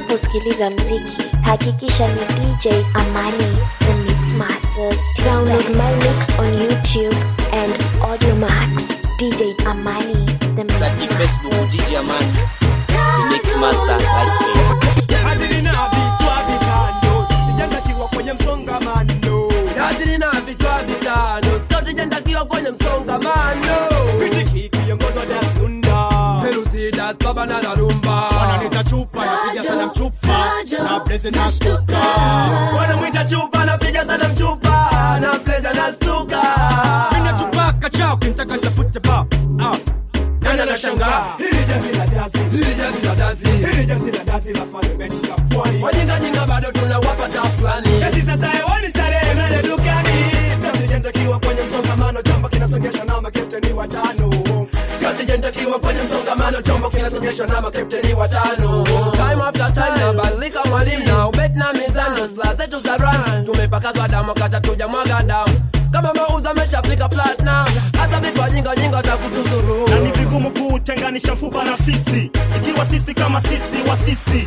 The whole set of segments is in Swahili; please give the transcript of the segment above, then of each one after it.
Unaposikiliza mziki, hakikisha ni DJ Amani the Mix Masters. Download my mix on YouTube and Audiomax. DJ Amani the Mix Search Facebook Masters. DJ Amani, the Mix Master like me. Hazili na vichwa vitano, sijandakiwa kwenye msongamano. Yazili na vichwa vitano, sote jendakiwa kwenye msongamano. Kritiki kiongozwa Das Nunda. Feruzi das baba na la rumba. Wananiita chupa, napiga sana mchupa, na blaze na stuka. Wanamwita chupa napiga sana mchupa na pleza na stuka. Mina chupa kachao, kimtaka tafute ba. Ah. Nani anashangaa? Hili jazi la dazi, Hili jazi la dazi. hili jazi la dazi la parliament ya pwani. Wajinga jinga bado tunawapa taa fulani. Eti sasa hewani starehe naye dukani. Sote jendakiwa kwenye msongamano, chombo kinasongesha na makepteni watano. Sote jendakiwa kwenye msongamano, chombo kinasogeshwa na makapteni watano. Time after time nabadilika mwalimu na ubet na mizano, sla zetu za run tumepakazwa damu kata tujamwaga damu kama mauzo ameshafika platinum, hata vipa jinga jinga watakutuzuru. na ni vigumu kutenganisha mfupa na fisi ikiwa sisi kama sisi wa sisi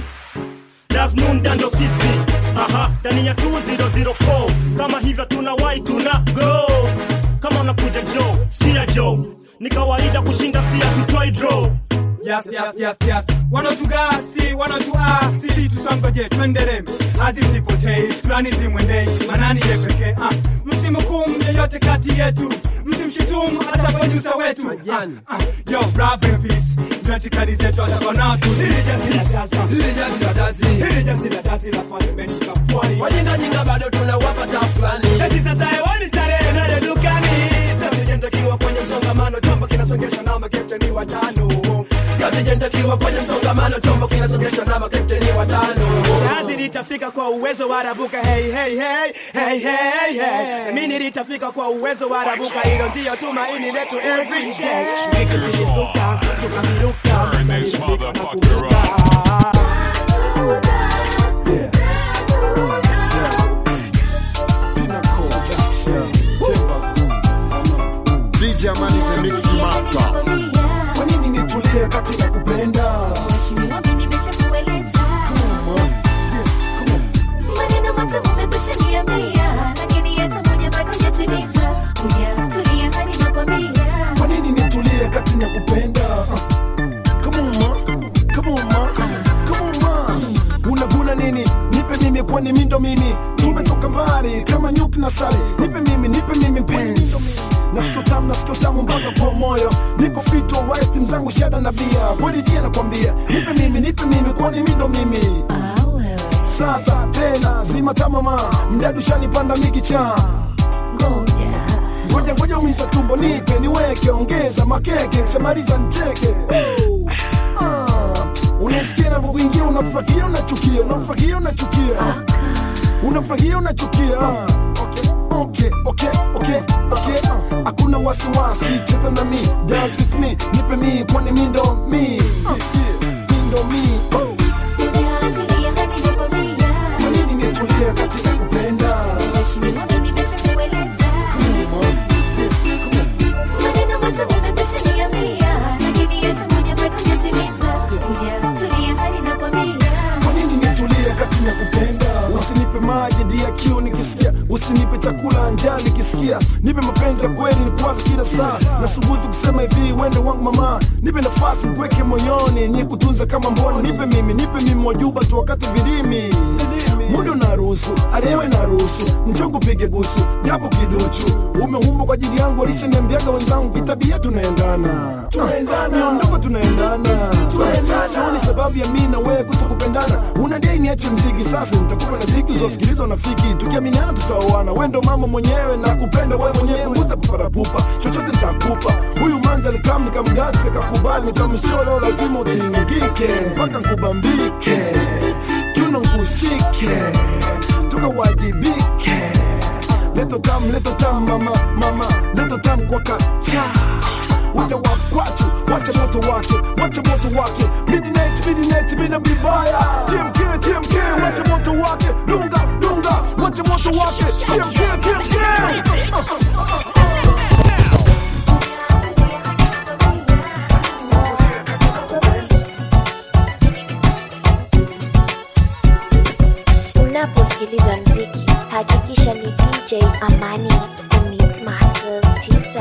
dasnunda ndo sisi aha ndani ya 2004 kama hivyo tuna wai tuna go kama unakuja jo skia jo ni kawaida kushinda sia tutoi draw Yes, yes, yes, yes. Wanatugasi, wanatuasi, tusangoje twendele, azisipotei, shukrani zimwendei, manani ye pekee. Ah, msimhukumu yeyote kati yetu, msimshutumu hata kwenye uso wetu. Ah, ah, yo, rap in peace, ndio itikadi zetu hata nao tu. Hili jazi la dazi, Hili jazi la dazi, hili jazi la dazi la parliament ya pwani. wajinga jinga bado tunawapa taa fulani. Eti sasa hewani starehe nayo dukani, sote jendakiwa kwenye msongamano, chombo kinasongeshwa na makepteni watano. Sote jendakiwa kwenye msongamano, chombo kinasogeshwa na makapteni watano. Kazi litafika kwa uwezo wa rabuka hey, hey, hey, hey, hey, hey. Na mimi litafika kwa uwezo wa rabuka, hilo ndio tumaini letu every day. Tukizuka, tukaviruka, Turn this tukaridhika na motherfucker kuruka. DJ Amani the Mix Master. Kwa nini nitulie katika kupenda? Mheshimiwa, mimi nimeshakueleza. Maneno matamu umekwisha niambia, lakini hata moja bado hujatimiza. Hujatulia hadi nakwambia. Kwa nini nitulie kati ya kupenda? Come on ma, come on ma, come on ma. Unaguna nini? Nipe mimi kwani mimi ndo mimi. Tumetoka mbali kama nyuki na sali. Nipe mimi, nipe mimi penzi. Nasiko tamu, nasiko tamu mpaka kwa moyo. Niko fit wa white mzangu shada na bia. Kweli dia nakwambia. Nipe mimi, nipe mimi kwani mimi ndo mimi. Ah, wewe. Sasa tena zima tamama. Mdadu shanipanda mikicha. Ngoja. ngoja ngoja umisa tumbo nipe niweke ongeza makeke shamaliza ncheke Ah, unasikia navyokuingia unafurahia unachukia unafurahia unachukia unafurahia unachukia Ah, okay, okay, okay, okay. Ah, hakuna wasiwasi cheza na mi dance with me nipe mi kwani mi ndo mi Ah, mi ndo mi Oh, Hujatulia hadi nakwambia. kwa nini nitulie katika kupenda Mheshimiwa, mimi nimeshakueleza. Maneno matamu umekwisha niambia, lakini hata moja bado hujatimiza. Hujatulia hadi nakwambia. kwa nini nitulie kati ya kupenda usinipe maji dia kiu nikisikia usinipe chakula njaa nikisikia nipe mapenzi ya kweli nikwaza kila saa nasubutu kusema hivi wende wangu mama nipe nafasi nikuweke moyoni nikutunza kama mbona nipe mimi nipe mimi wajuba tu wakati vilimi muda unaruhusu aliyewe naruhusu mchongo pige busu japo kiduchu umeumbwa kwa ajili yangu walishaniambiaga wenzangu kitabia tunaendana miondoko tunaendana sioni sababu ya mi na wewe kutokupendana unadai niache mziki sasa nitakupa na ziki zosikiliza unafiki tukiaminiana tutaoana wendo mama mwenyewe na kupenda wewe mwenyewe punguza paparapupa chochote nitakupa huyu manza nikam nikamgase kakubali nikamsholo lazima utingike mpaka nkubambike kiuno nkushike tukawajibike leto tam leto tam mama mama leto tam kwa kacha Wacha wakwachu, wacha moto wake, wacha moto wake Midnight, midnight, mina vibaya TMK, TMK, wacha moto wake Dunga, dunga, wacha moto wake TMK, TMK Unaposikiliza mziki, hakikisha ni DJ Amani, the Mix Masters TZ.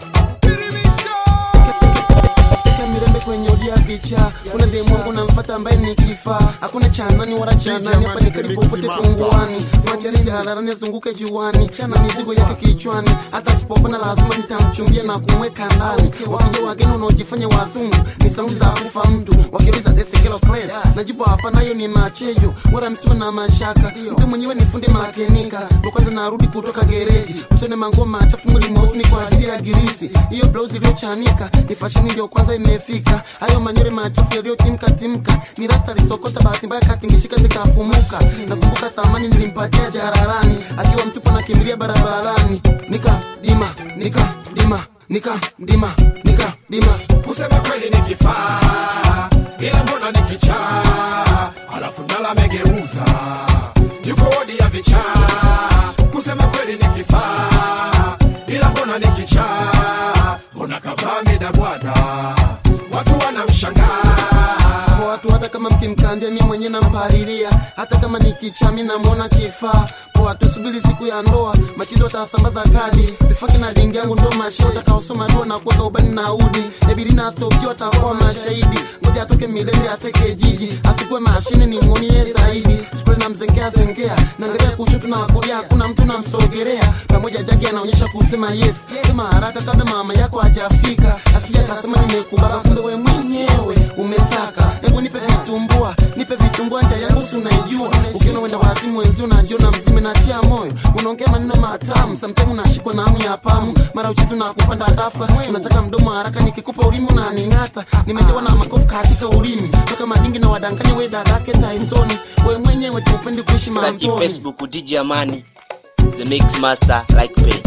Weka mirembe kwenye ulia picha kuna demu wangu namfata ambaye ni kifaa hakuna chanani wala chanani hapa ni karibu popote punguani machari jaharani azunguke juani chana mizigo yake kichwani hata sipopona lazima nitamchumbia na kumweka ndani wakija wageni unaojifanya wazungu ni saundi za kufa mtu wakiuliza zesekelo place najibu hapa nayo ni machejo wala msiwe na mashaka mtu mwenyewe ni fundi makenika ndo kwanza narudi kutoka gereji usone manguo machafu mwili mweusi ni kwa ajili ya girisi hiyo blouse iliyochanika ni fashini ndio kwanza imefika hayo manyore machafu yaliyotimka timka ni rasta lisokota bahati mbaya katingishika zikafumuka nakumbuka zamani nilimpatia jararani akiwa mtupo nakimbilia barabarani nika dima nika dima nika dima nika dima kusema kweli ni kifaa ila mbona ni kichaa alafu ndala amegeuza yuko wodi ya vichaa kusema kweli ni kifaa ila mbona ni kichaa mbona kavaa midabwada watu wanamshangaa kwa watu hata kama mkimkandia mi mwenye nampalilia hata kama ni kichami namwona kifaa poa tusubiri siku ya ndoa machizi watasambaza kadi vifaki na dingi yangu ndo mashe watakaosoma dua na kuweka ubani na udi ebirina stopji watakuwa mashahidi ngoja atoke milele ateke jiji asikuwe mashine ni mwonie zaidi sukule na mzengea zengea naangalia kushutu na kulia hakuna mtu namsogelea pamoja jagi anaonyesha kusema yes sema haraka kabla mama yako hajafika asija kasema nimekubaka kumbe we mwenyewe umetaka hebu nipe vitumbua nipe vitumbua nja yangu si unaijua ukiona wenda wazimu wenzi unajiona mzime natia moyo unaongea maneno matamu samtaimu unashikwa na hamu ya pamu mara uchizi unakupanda ghafla unataka mdomo haraka nikikupa ulimi unaning'ata nimejawa na makofu katika ulimi toka madingi na wadanganya we dadake taisoni we mwenyewe tuupendi kuishi Search mamtoni Facebook DJ Amani, the Mix Master like page.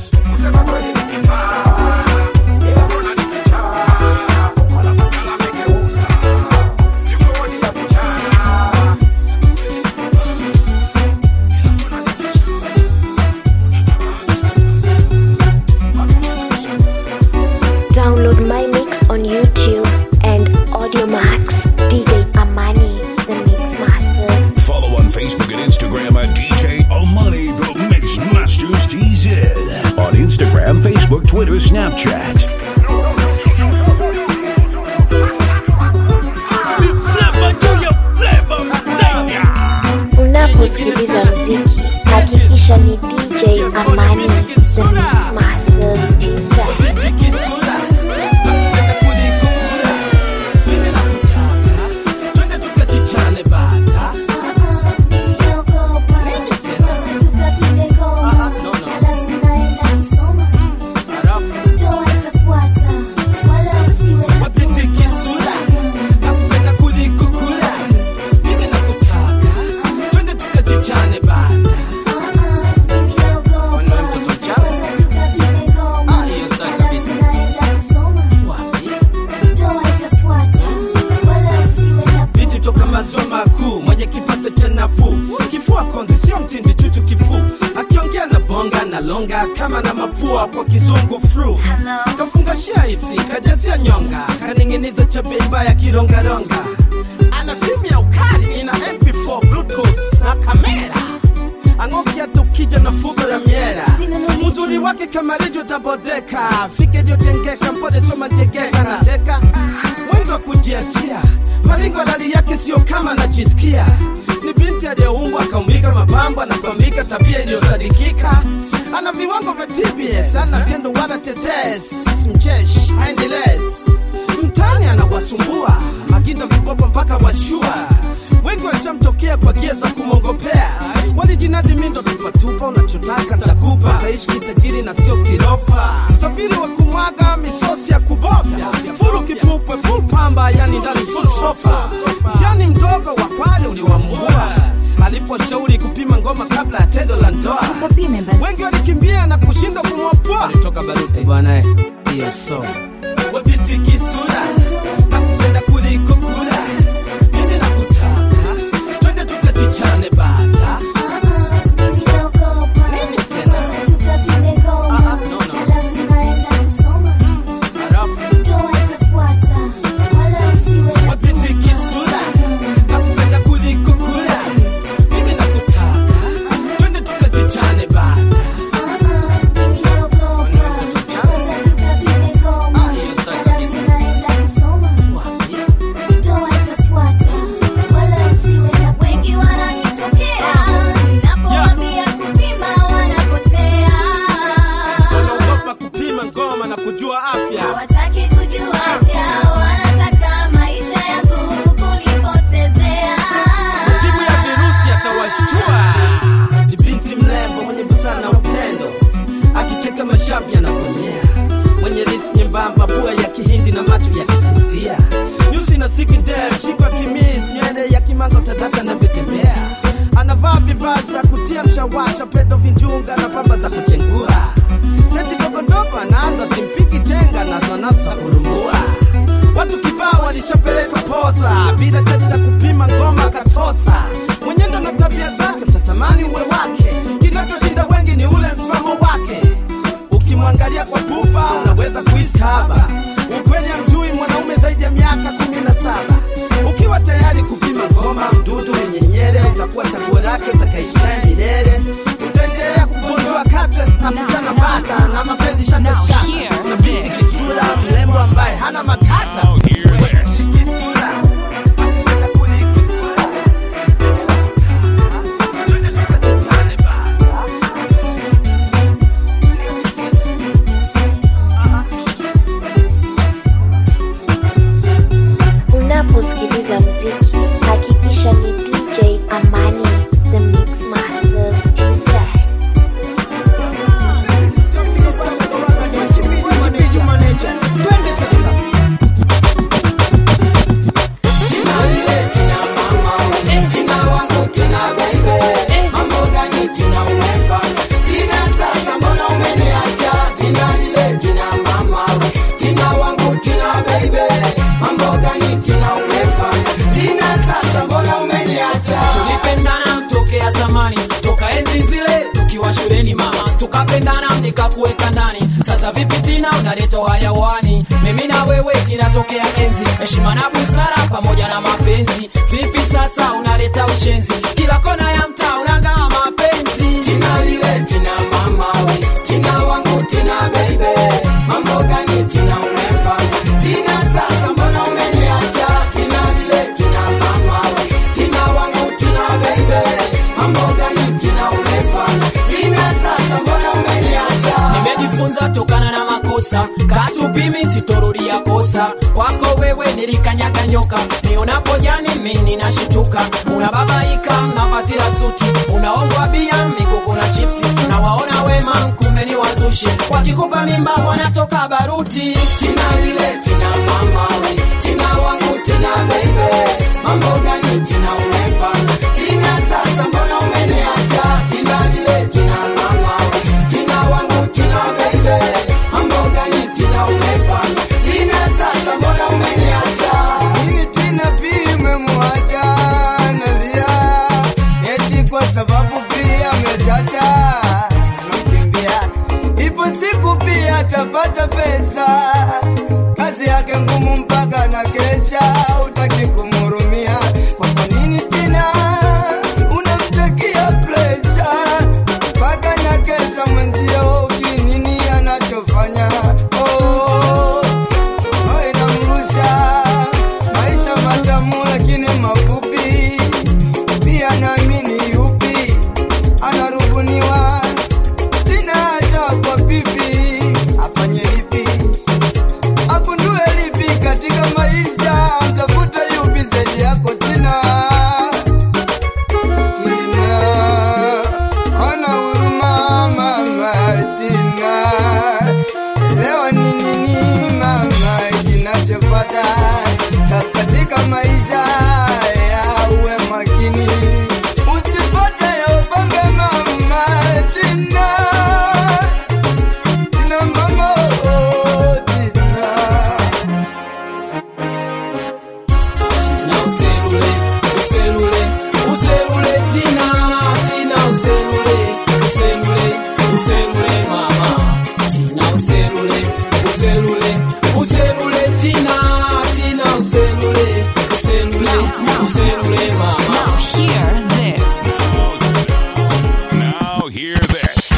Download my mix on YouTube and Audiomax. DJ Amani, the Mix Masters. Follow on Facebook and Instagram at DJ Omani The Mix Masters TZ. On Instagram, Facebook, Twitter, Snapchat. Unaposikiliza mziki, hakikisha ni DJ Amani, the Mix Masters TZ. Binti toka maziwa makuu mwenye kipato cha nafuu, kifua konzi sio mtindi tutu kifuu, akiongea na bonga na longa kama na mafua kwa kizungu fru, kafungashia ipsi kajazia nyonga, kaning'iniza cha bei mbaya kirongaronga, ana simu ya ukali ina MP4 bluetooth na kamera ang'okia tukija na fugo la miera uzuri wake kama redio tabodeka fike iliyotengeka mpode soma tegeka na teka mwendo wa kujiachia maringo lali yake sio kama najisikia ni binti aliyeumbwa akaumbika mapambo anapambika tabia iliyosadikika ana viwango vya tbs ana skendo wala tetes mchesh aendeles mtani anawasumbua maginda vipopo mpaka washua wengi washamtokea kwa gia za kumwongopea walijinadi mindo tupatupa unachotaka ntakupa taishi kitajiri na sio kirofa safiri wa kumwaga misosi ya kubofya fulu kipupwe full pamba yani ndani full sofa mtani mdogo wa kwale uliwambua aliposhauri kupima ngoma kabla ya tendo la ndoa wengi walikimbia na kushindwa kumwopoa alitoka baruti bwana hiyo so wapiti kisura nakupenda kuliko kura mimi nakutaka twende tukajichane bata nini tena Ah, ah, no, no. Halafu wapiti kisura nakupenda kuliko kura mimi nakutaka mwanga utadaka navyotembea anavaa vivaa vya kutia mshawasha pedo vinjunga na pamba za kuchengua seti dogodogo anaanza simpiki tenga nazo nazo kurumbua watu kibao walishapeleka posa bila cheti cha kupima ngoma katosa mwenyendo na tabia zake mtatamani uwe wake kinachoshinda wengi ni ule msimamo wake ukimwangalia kwa pupa unaweza kuhisi haba ukweli amjui mwanaume zaidi ya miaka kumi na saba ukiwa tayari kupima ngoma mdudu wenyenyere utakuwa chaguo lake utakaishi naye milele utaendelea kugonjwa kate na mchana bata na mapenzi shakashaka na binti kisura mrembo ambaye hana matata Unaposikiliza mziki, hakikisha ni DJ Amani, the Mix Masters TZ. tulipendana tokea zamani toka enzi zile tukiwa shuleni mama tukapendana nikakuweka ndani sasa vipi tina unaleta hayawani mimi na wewe tinatokea enzi heshima na busara pamoja na mapenzi vipi sasa unaleta ushenzi kila kona ya mtaa unangaa mapenzi tina lile tina mama we tina wangu tina beibe mambo gani tina umefanya tina sasa mbona umeniacha tina lile tina mama we tina wangu tina beibe mambo gani tina umefanya tina sasa mbona umeniacha nimejifunza tokana na makosa katupimi sitorudia kosa kwako wewe nilikanyaga nyoka nionapo jani mimi nashituka unababaika mnavazi la suti unaongwa bia mikuku na chipsi na waona wema kumbe ni wazushi wakikupa mimba wanatoka baruti tina lile tina mama we tina wangu tina beibe mambo gani tina umefanya tina sasa mbona umeniacha tina lile tina mama we tina wangu tina beibe mambo gani tina umefanya tina sasa mbona umeniacha Nini tena pia umemwacha nalia eti kwa sababu pia amechacha nakimbia ipo siku pia atapata pesa kazi yake ngumu mpaka na kesha utaki kumhurumia kwa kwa nini tena unamtakia presha mpaka na kesha mwenzio ujui nini anachofanya oh. Oh, inamrusha maisha matamu lakini mafupi pia naamini yupi anarubuniwa tena hata kwa pipi afanye lipi agundue lipi katika maisha mtafuta yupi zaidi yako tena tina ona huruma mama tina leo ni nini mama kinachopata katika maisha ya uwe makini usipate ya upange mama tina tina mama oh, tina na uselule uselule uselule tina tina uselule uselule uselule mama tina uselule uselule uselule tina tina uselule uselule uselule mama now hear this Now hear this.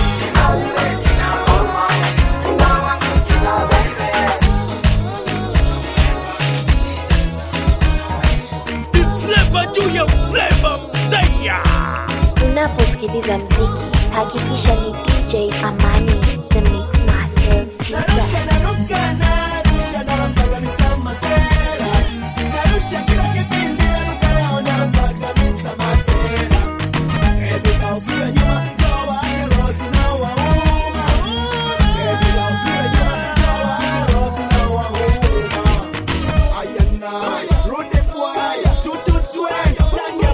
Unaposikiliza mziki, hakikisha ni DJ Amani, the Mix Masters TZ. Rude boy, tututwe,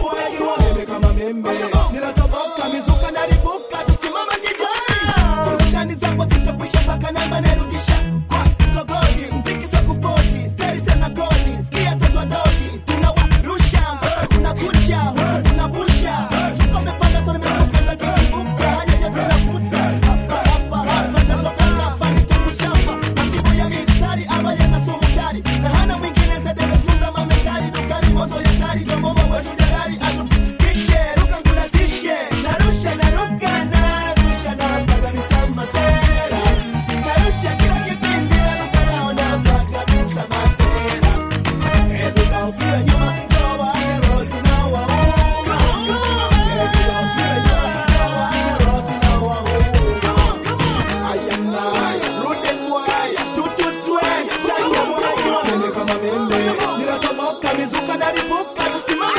meme ninatoboka mizuka naribuka tusimama kijana urushani zangu zitakwisha mpaka namba narudisha kwa kogodi mziki sakufoti steri sana goli skia toto dogi tunawarusha mpaka kuna kucha huku kuna busha suko mepanda sana meruka na kikibuka yeye tunafuta hapa hapa hapa tatoka chapa nitakuchapa mapigo ya mistari ama yana sumu kali na hana mwingine zaidi smunda mametari dukani mozo ya tari tombomo wetu jagari atu kishe ruka nguna tishe narusha naruka narusha napaga misama sera narusha kila kipindi naruka naona mpaga misama sera ebuka usiwe nyuma toa cherosi na wauma ebuka usiwe nyuma toa cherosi na wauma ayana rude bwaya tututwe tanya bwaya mene kama mene ninatoboka mizuka naribuka tusimame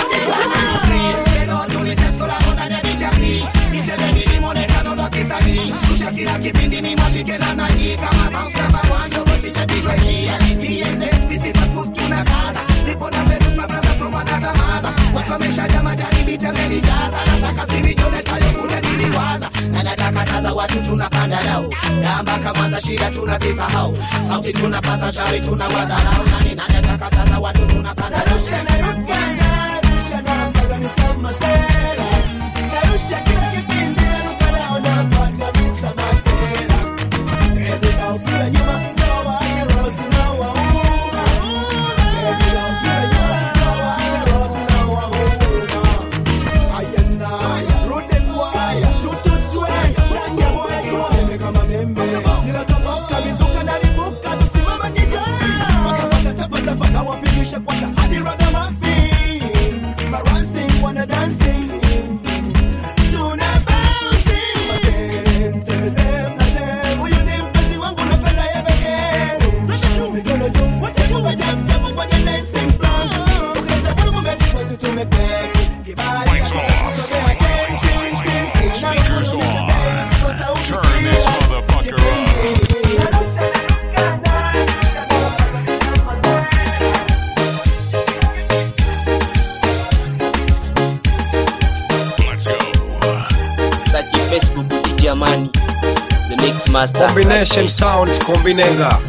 kila kipindi ni mwagike na nani kama bounce kama wando wote chapigwa hii ienze this is a boost tunakaza sipo na vetus my brother from another mother watu wameshaja majani bita menijaza na saka simi jone tayo kule niliwaza na nataka taza watu tunapanda dau gamba kwanza shida tunazisahau sauti tunapaza shawi tunawadharau nani na nataka taza watu tunapanda dau narusha naruka narusha napaga misama sera narusha kila kipindi naruka naona mpaga misama sera ebuka usiwe nyuma toa cherosi na wauma ebuka usiwe nyuma toa cherosi na wauma ayana rude bwaya tututwe tanya bwaya meme kama meme ninatoboka mizuka naribuka tusimama kijana paka paka tapa tapa kawapigisha kwata hadi ragamuffin barancing wana dancing tuna bouncing Mazen, tembeze, mlaze. Huyu ni mpenzi wangu napenda yeye pekee. Rusha juu, mikono juu, wote funga jab, jab kwenye dancing floor. Ukileta vurugu mechi kwetu tumeketi. Kibali, sogea chini, chini, chini. Speakers on. Turn this motherfucker up. Let's go. Search Facebook DJ Amani, the mix master. combination sound kombinenga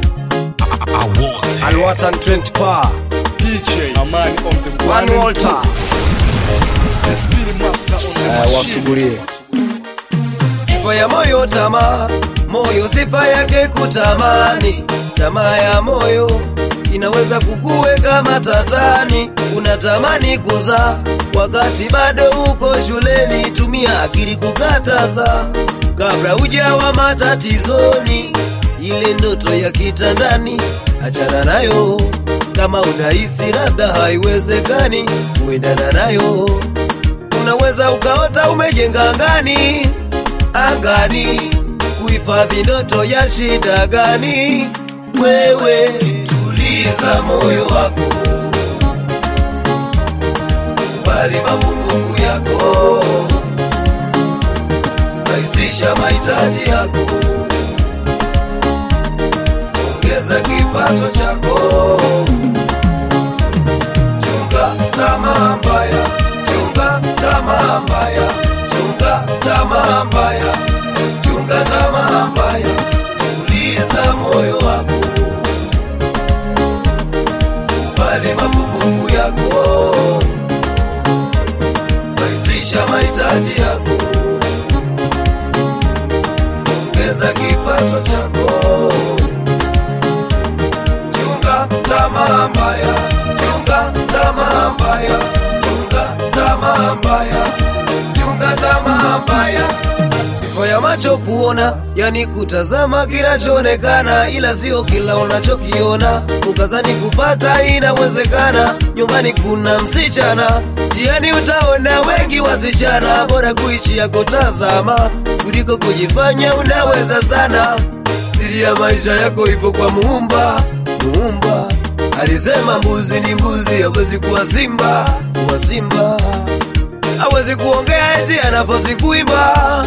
alwatan 20 pa DJ Amani on the one walter The Speed Master on the Eh, machine. wamsugulie sifa ya moyo tamaa moyo sifa yake kutamani tamaa ya moyo inaweza kukuweka matatani unatamani kuzaa wakati bado uko shuleni tumia akili kukataza kabla ujawa matatizoni ile ndoto ya kitandani achana nayo kama unahisi labda haiwezekani kuendana nayo unaweza ukaota umejenga angani angani kuhifadhi ndoto ya shida gani wewe tuliza moyo wako kubali mapungufu yako rahisisha mahitaji yako ongeza kipato chako chunga tamaa mbaya chunga tamaa mbaya chunga tamaa mbaya chunga tamaa mbaya uliza moyo wako kubali mapungufu yako rahisisha mahitaji yako ongeza kipato chako chunga tamaa mbaya chunga tamaa mbaya chunga tamaa mbaya chunga tamaa mbaya sifa ya macho kuona yani kutazama kinachoonekana ila sio kila unachokiona ukazani kupata inawezekana nyumbani kuna msichana jiani utaona wengi wasichana bora kuichi ya kutazama kuliko kujifanya unaweza sana siri ya maisha yako ipo kwa muumba muumba alisema mbuzi ni mbuzi hawezi kuwa simba kuwa simba hawezi kuongea eti anafosi kuimba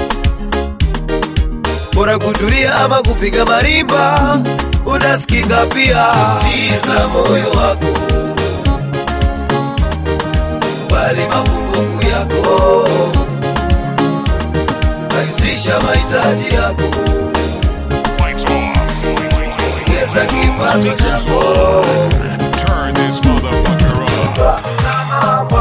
bora kutulia ama kupiga marimba unasikika pia iza moyo wako bali mapungufu yako Speakers on. Turn this motherfucker up.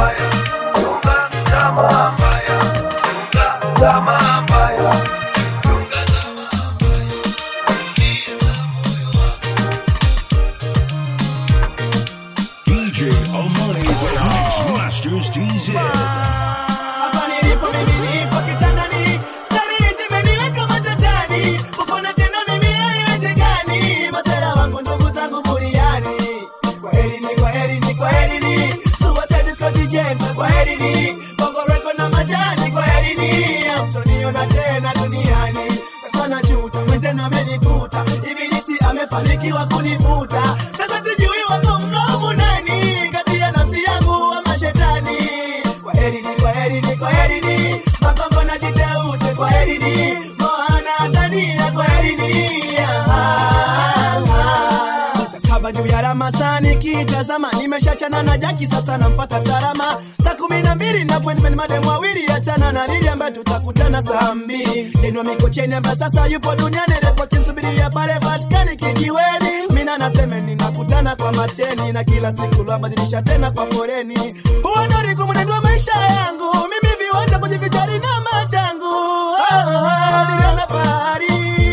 DJ Amani the Mix Masters DZ. Hapa nilipo mimi nipo kitandani, stari zimeniweka matatani, kupona tena mimi haiwezekani, masela wangu ndugu zangu buriani. Kwaherini, kwaherini, kwaherini, Suicide Squad Jenta, kwaherini, Bongo Record na majani, kwaherini, hamtoniona tena duniani. Sasa najuta, mwenzenu amenikuta, ibilisi amefanikiwa kunifuta. Sasa sijui wako mlaumu nani, kati ya nafsi yangu ama shetani. Kwaherini, kwaherini, kwaherini, Makongo na Jiteute, kwaherini, Moana Zania, kwaherini. Ah, ah. Saa saba juu ya ramasa nikitazama, nimeshachana na Jaki, sasa namfata salama. Saa kumi na mbili napointment madem wawili, achana na Lili ambaye tutakutana saa mbili. Jenwa Mikocheni ambaye sasa yupo duniani, repo kinsubiria pale Vatikani kijiweni. Mina naseme ninakutana kwa macheni na kila siku lwabadilisha tena kwa foreni. Huo ndo ulikuwa mwenendo wa maisha yangu, mimi viwanja kujivijali na machangu. Oh, oh, niliona fahari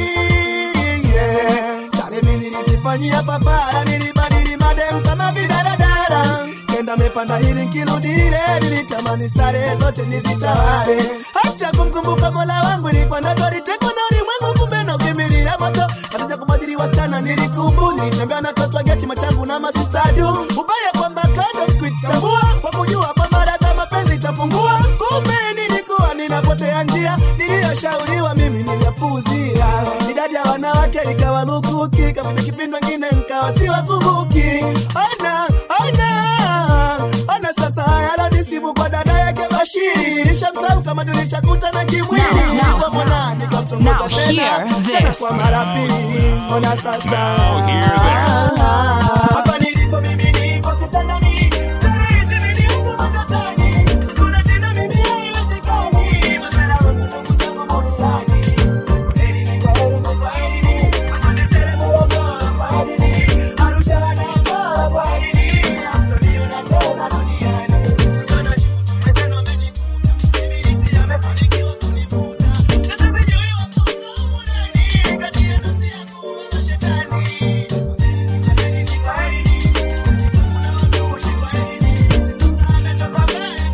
yeah. Sare mimi nilizifanyia papara, nilibadili madem kama vidaradara kenda mepanda hili nkirudi lile, nilitamani stare zote nizitawale, hata kumkumbuka mola wangu ilikuwa ndoto, litekwa na ulimwengu, kumbe na ukimbilia moto, hataja kubadili wasichana nilikubu, nilitembea na toto geti machangu na masistadu, ubaya kwamba kando sikuitambua, kwa kujua kwamba data mapenzi itapungua, kumbe nilikuwa ninapotea njia, niliyoshauriwa mimi niliyapuuzia, idadi ya wanawake ikawa lukuki, kapita kipindi wengine nkawa siwakumbuki, ona ona ona sasa haya simu kwa dada yake Bashiri, nishamsahau kama tulishakutana kimwili, Now, now, kwa mwana Now nikamtongoza tena hear tena this. kwa mara pili, ona sasa Now hear this. hapa nilipo mimi nipo kitandani, stari zimeniweka matatani, kuna tena mimi haiwezekani, masala wangu ndugu zangu buriani. Kwaherini, kwaherini, kwaherini, Amande Sele Morogoro, kwaherini, Arusha Dodoma, kwaherini, hamtoniona tena duniani. Sasa najuta, mwenzenu amenikuta, ibilisi amefanikiwa kunivuta. Sasa sijui wako mlaumu nani, kati ya nafsi yangu ama shetani. Kwaherini, kwaherini, sitaki kumwona wandushi, kwaherini, sasa natoka mbele,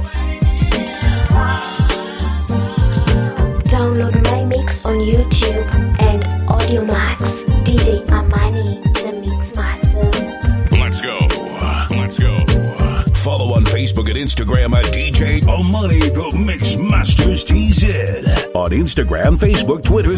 Download my mix on YouTube and AudioMax. DJ Amani, the Mix Masters. Let's go. Let's go. Follow on Facebook and Instagram at DJ Amani the Mix Masters TZ. On Instagram, Facebook, Twitter,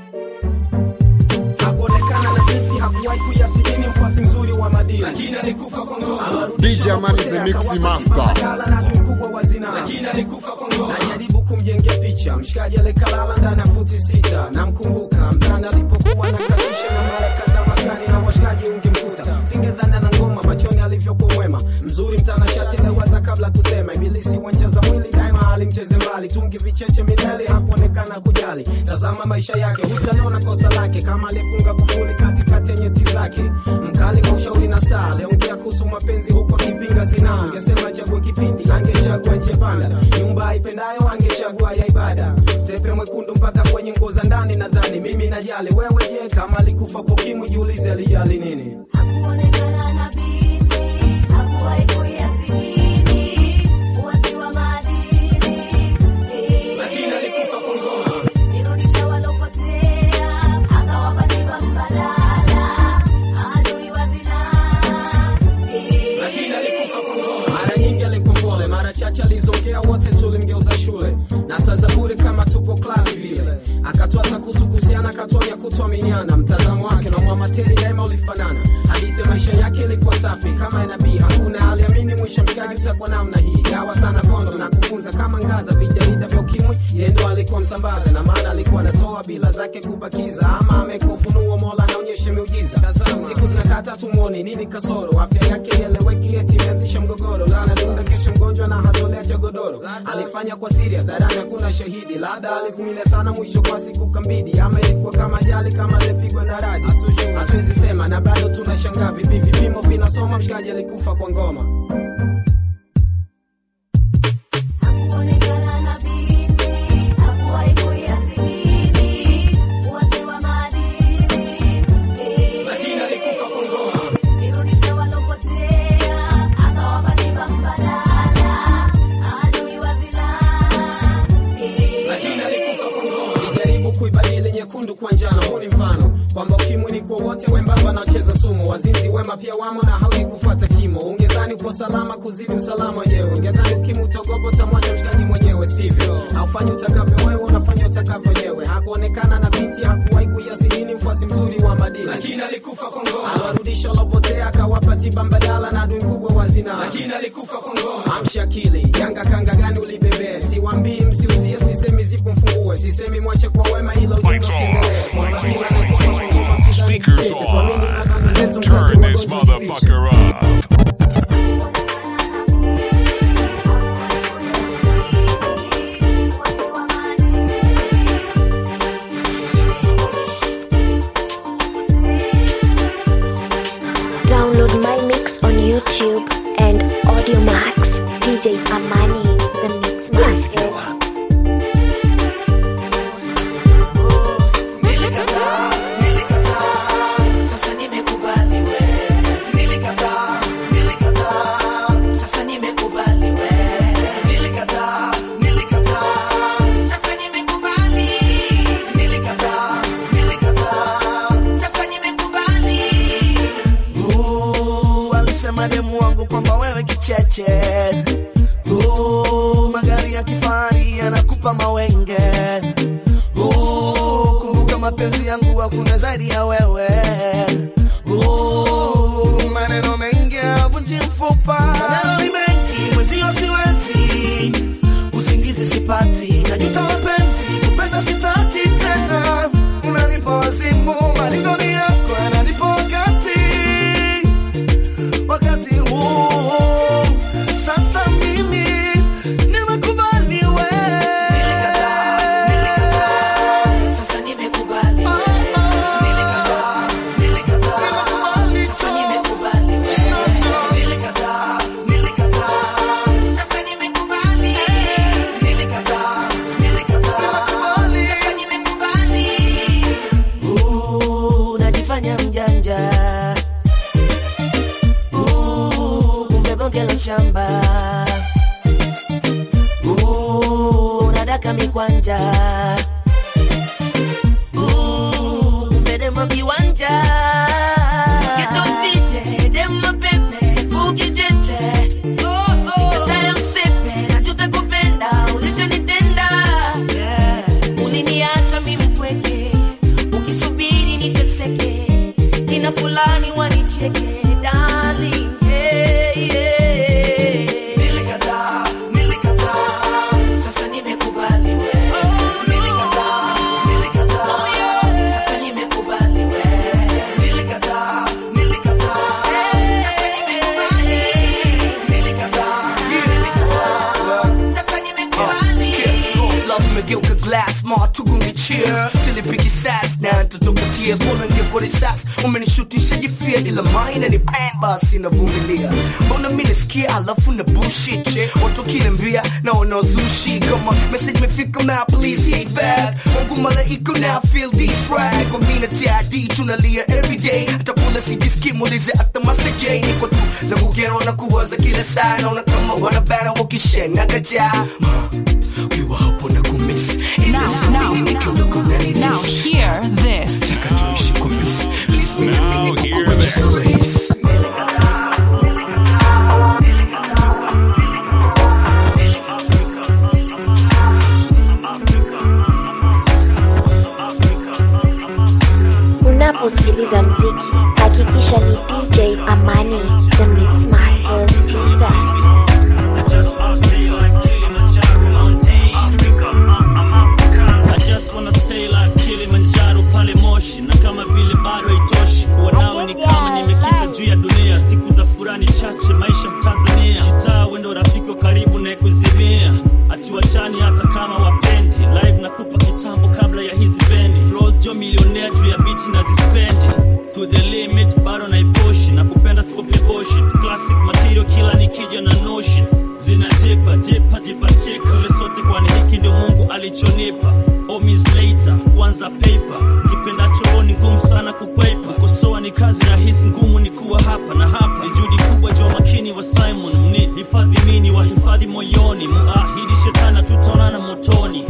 hakuonekana na binti hakuwahi kuyasikini mfuasi mzuri wa madini lakini alikufa kwa ngono DJ Amani the Mix Master. mkubwa wa zinaa lakini alikufa kwa ngono najaribu kumjengea picha mshikaji alikalala ndani ya futi sita namkumbuka mtani alipokuwa na katisha na mara kadhaa maskani na washikaji ungemkuta singedhana na ngoma machoni alivyokuwa mwema mzuri mtanashati aliwaza kabla kusema ibilisi wancheza mwili daima alimcheze mbali tungi vicheche milele hakuonekana kujali tazama maisha yake hutaliona kosa lake kama alifunga kufuli katikati ya nyeti zake mkali kwa ushauri na saa aliongea kuhusu mapenzi huku akipinga zinaa angesema chague kipindi angechagua nche panda nyumba aipendayo angechagua ya ibada tepe mwekundu mpaka kwenye nguo za ndani nadhani mimi najali wewe je kama alikufa pokimwi jiulize alijali nini Hakuonekana na binti, hakuwahi kuyasikini, uasi wa maadili. Lakini alikufa kwa ngono. Irudisha walopotea, akawapa tiba mbadala, adui wa zinaa. lakini alikufa kwa ngono. mara nyingi alikuwa mpole mara chache alizongea wote tulimgeuza shule na saa za bure kama tupo klasi vile akatwasa kuhusu kuhusiana akatwanya kutuaminiana mtazamo wake na mwamateri daima ulifanana hadithi ya maisha yake ilikuwa safi kama nabii hakuna aliamini mwisho mshikaji utakuwa namna hii gawa sana kondo na kufunza kama ngaza vijarida vya ukimwi yeye ndo alikuwa msambaza na maana alikuwa anatoa bila zake kubakiza ama amekufunuo mola naonyeshe miujiza siku zinakata tumwoni nini kasoro afya yake eleweki eti imeanzisha mgogoro lana dunda kesho mgonjwa na hatolea cha godoro alifanya kwa siri hadharani hakuna shahidi labda alivumilia sana mwisho kwa siku kambidi ama ilikuwa kama jali kama alipigwa na radi hatuwezi sema na bado tunashangaa vipi vipimo vinasoma mshikaji alikufa kwa ngoma Kuonekana na binti, hakuwahi kuyasikini, uwasi wa maadili. Lakini alikufa kwa ngoma. Nirudishe walopotea, akawapa tiba mbadala, adui wa zinaa. lakini alikufa kwa ngoma. Sijaribu kuibadili nyekundu kwa njano, huu ni mfano kwamba ukimwi ni kwa wote wembamba na wacheza sumu, wazinzi wema pia wamo na haudi kufuata kimo. Ungedhani upo salama kuzidi usalama wenyewe, ungedhani ukimwi utogopo tamwacha mshikaji mwenyewe, sivyo? Haufanyi utakavyo wewe, unafanya utakavyo wenyewe. Hakuonekana na binti, hakuwahi kuyasinini, mfuasi mzuri wa madini, lakini alikufa kwa ngoma. Aliwarudisha walopotea, akawapa tiba mbadala na adui mkubwa wa zinaa, lakini alikufa kwa ngoma. Amsha akili, yanga kanga gani ulibebee? Siwambii msiusie, sisemi zipo mfungue, sisemi mwache kwa wema, ila ujumbe usiendelee. Speakers on. Turn this motherfucker up. Download my mix on YouTube and Audio Max. DJ Amani, the Mix Master. Nilikataa, nilikataa, sasa nimekubali we. Nilikataa, nilikataa, sasa nimekubali we. Nilikataa, nilikataa, sasa nimekubali. Nilikataa, nilikataa, sasa nimekubali. Uh, alisema demu wangu kwamba wewe kicheche Uh, magari ya kifahari yanakupa mawenge Uh, kumbuka mapenzi yangu hakuna zaidi ya wewe Uh, maneno mengi havunji mfupa maneno ni mengi mwenzio siwezi usingizi sipati najuta mapenzi kupenda sitaki tena unanipa wazimu malingoni yako yananipa wakati wakati huu sasa mimi nimekubali we sasa nimekubali nilikataa nilikataa sasa nimekubali we nilikataa nilikataa sasa nimekubali nilikataa nilikataa sasa nimekubali Uh, najifanya mjanja Uh, kumbe bonge la shamba Uh, unadaka mikwanja Uh, kumbe dema viwanja Geto usije, dema pepe, fuki cheche Nikatae msepe, najuta kupenda, ulichonitenda Uliniacha mimi mpweke, ukisubiri niteseke Kina fulani wanicheke, darling, yeah, yeah. Nilikataa, nilikataa, sasa nimekubali we. Nilikataa, nilikataa, sasa nimekubali we. Nilikataa, nilikataa, sasa nimekubali. Nilikataa, nilikataa, sasa nimekubali. love imegeuka glass ma tugunge cheers silipiki sas na ntotoka tears mbona ngeko risas umenishutisha jifia ila maina ni pain basi navumilia mbona mi nasikia alafu na bullshit che watu kiniambia na wanaozushi kama message mefika now please hit back mungu malaika now feel this rap niko mina td tunalia everyday hata kula sijiski muulize hata maseje niko tu zangu kero na kuwaza kila saa naona kama wanabana wakishena kajaa ukiwa hapo na kumiss ila samini nikiondoka unanitis Now hear this. Taka tuishi kwa miss please me Now hear this. Unaposikiliza mziki, hakikisha ni DJ Amani, the Mix Masters TZ. alichonipa omis later kuanza paper kipendacho ni ngumu sana kukwepa kukosoa ni kazi rahisi ngumu ni kuwa hapa na hapa ni juhudi kubwa jua makini wa simon mni hifadhi mini wahifadhi moyoni muahidi shetana tutaonana motoni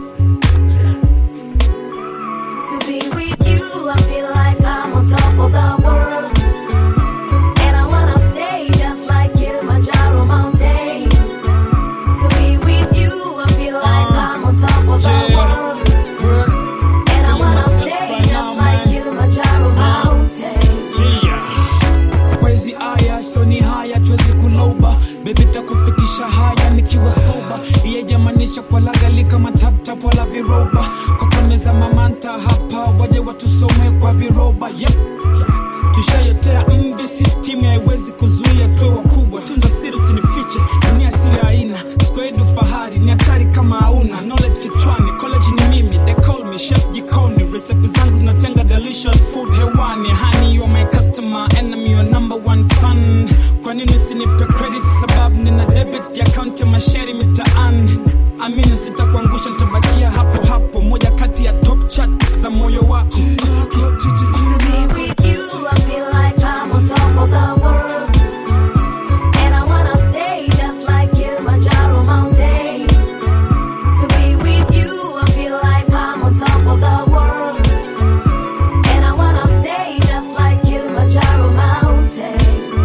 To be with you, I feel like I'm on top of the world. And I wanna stay just like Kilimanjaro mountain. To be with you, I feel like I'm on top of the world. And I wanna stay just like Kilimanjaro mountain. Wezi aya so ni haya tuwezi kuloba bebi takufikisha haya nikiwa soba iyejamanisha kwa lagali kama taptap wala viroba kwa kameza mamanta hapa waje watusome kwa viroba yep. tushayotea mbi system haiwezi kuzuia tuwe wakubwa tunza siri usinifiche dunia siri aina skwedu fahari ni hatari kama hauna knowledge kichwani college ni mimi they call me chef jikoni recipe zangu zinatenga delicious food hewani honey you are my customer enemy your number one fan kwa nini usinipe credit sababu nina debit ya account ya masheri mitaani amini sitakuangusha nitabakia hapo hapo moja kati ya top chat za moyo wako To be with you, I feel like I'm on top of the world. And I wanna stay just like Kilimanjaro mountain. To be with you, I feel like I'm on top of the world. And I wanna stay just like Kilimanjaro mountain.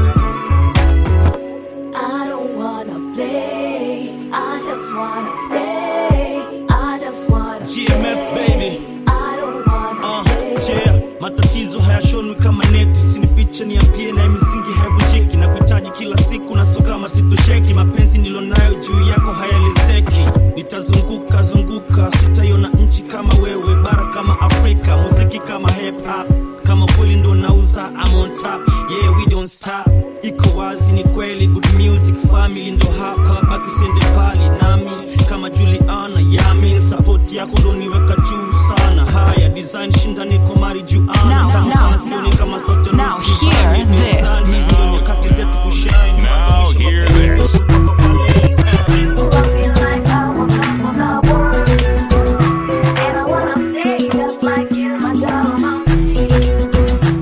I don't wanna play, I just wanna stay. I just wanna GMF baby I don't wanna uh, yeah. matatizo hayashonwi kama neti sinifiche niambie na misingi haivunjiki na kuhitaji kila siku na so kama sitosheki mapenzi nilonayo juu yako hayaelezeki nitazunguka zunguka sitaiona nchi kama wewe bara kama afrika muziki kama hip hop kama kweli ndo nauza I'm on top yeah we don't stop iko wazi ni kweli good music family ndo hapa baki siende pali nami kama Juliana yamin support yako ndo niweka juu sana haya design shinda niko mari juana Now, tamu now, sana sikioni kama sauti ya Now nusu hear divine. this. Mizani, ndo nyakati zetu kushine Now hear this. And I wanna stay just like Kilimanjaro mountain.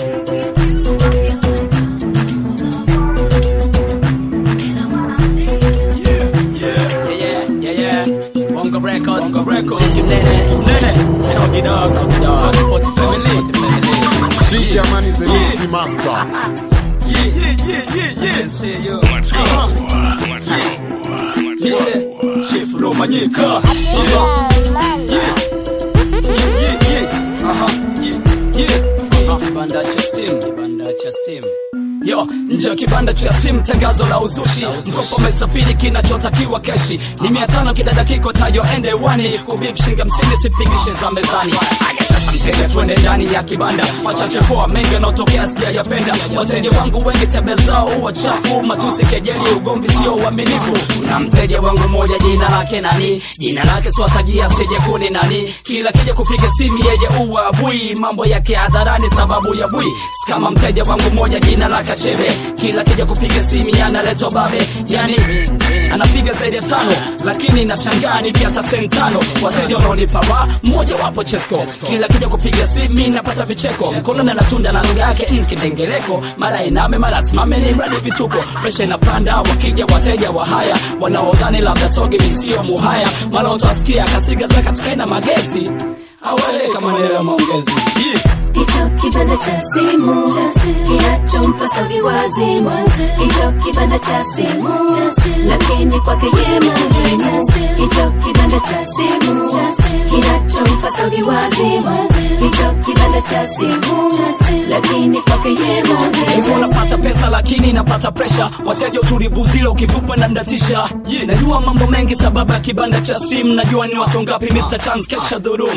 Yeah, yeah, yeah, yeah. Bongo Records, Bongo Records. Nene, nene. Sound it up, sound it up. Spot family, DJ Amani the Mixi Master. Yeah, yeah, yeah, yeah, yeah. Say yo. Let's go. Uh-huh. Let's go. Yeah, Chief Romanyika. Yeah, yeah, yeah, yeah. Uh-huh, yeah, yeah. Uh-huh. Kibanda cha simu, kibanda cha simu. Yo, nje ya kibanda cha simu tangazo la uzushi mkopo umesafiri kinachotakiwa keshi ni mia tano kidada kiko tayo ende wani kubib shinga msini sipigishe za mezani aya sasa mteja tuende ndani ya kibanda machache poa mengi yanaotokea sijayapenda wateja wangu wengi tebe zao huwa chafu matusi kejeli ugomvi sio uaminifu na mteja wangu mmoja jina lake nani jina lake swatajia sije kuni nani kila kija kupiga simu yeye uwa bui mambo yake hadharani sababu ya bui kama mteja wangu mmoja jina lake chebe kila kija kupiga simu analetwa babe yani anapiga zaidi ya tano lakini nashangaa ni pia hata sentano wateja wanaonipa ra mmoja wapo chesko kila kija kupiga simu napata vicheko mkono na natunda na lugha yake mkidengereko mara iname mara simame ni mradi vituko presha inapanda wakija wateja wa haya wanaodhani labda soge misio muhaya mara utawasikia kasiga za katika ina magezi aweleka maneno ya maongezi yeah. Hicho kibanda cha simu kinachompa Saugi wazimu, hicho kibanda cha simu lakini kwake ye muhimu. Hicho kibanda cha simu kinachompa Saugi wazimu, hicho kibanda cha simu lakini kwake ye Hivyo muhimu. unapata pesa lakini napata presha wateja utulivu zile ukitupa na ndatisha yeah. najua mambo mengi sababu ya kibanda cha simu najua ni watu ngapi Mr. Chance kesha dhurum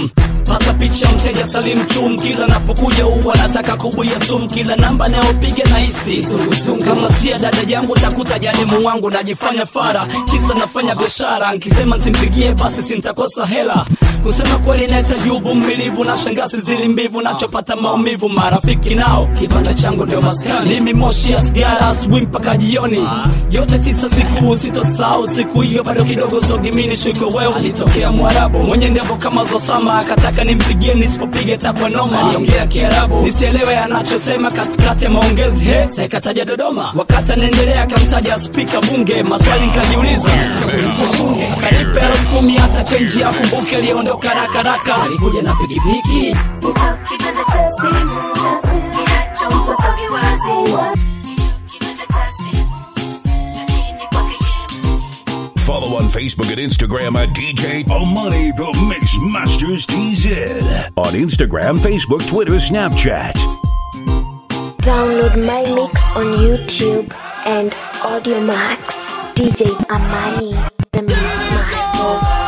pata picha mteja salim chum kila napokuja huwa nataka kubuya sum kila namba nayopiga na hisi kama sia dada yangu takuta jalimu wangu najifanya fara kisa nafanya biashara nkisema nsimpigie basi sintakosa hela kusema kweli nahitaji uvumilivu na shangasi zili mbivu nachopata maumivu marafiki nao kibanda changu ndio maskani mimi moshi ya sigara asubuhi mpaka jioni yote tisa siku sitosahau siku hiyo bado kidogo sogimini shiko wewe alitokea mwarabu mwenye ndevo kama zosama akataka nimpigie nisipopiga takwa noma aliongea kiarabu nisielewe anachosema katikati ya maongezi he sekataja dodoma wakati anaendelea akamtaja spika bunge maswali nikajiuliza akanipa elfu kumi hata chenji ya kumbuke aliondoka rakaraka alikuja na pikipiki Kibanda cha simu, kinachompa sogi wazi. Kibanda cha simu, lakini kwake Follow on Facebook and Instagram at DJ Omani The Mix Masters TZ. On Instagram, Facebook, Twitter, Snapchat. Download my mix on YouTube and Audio Max. DJ Amani, the Mix Master.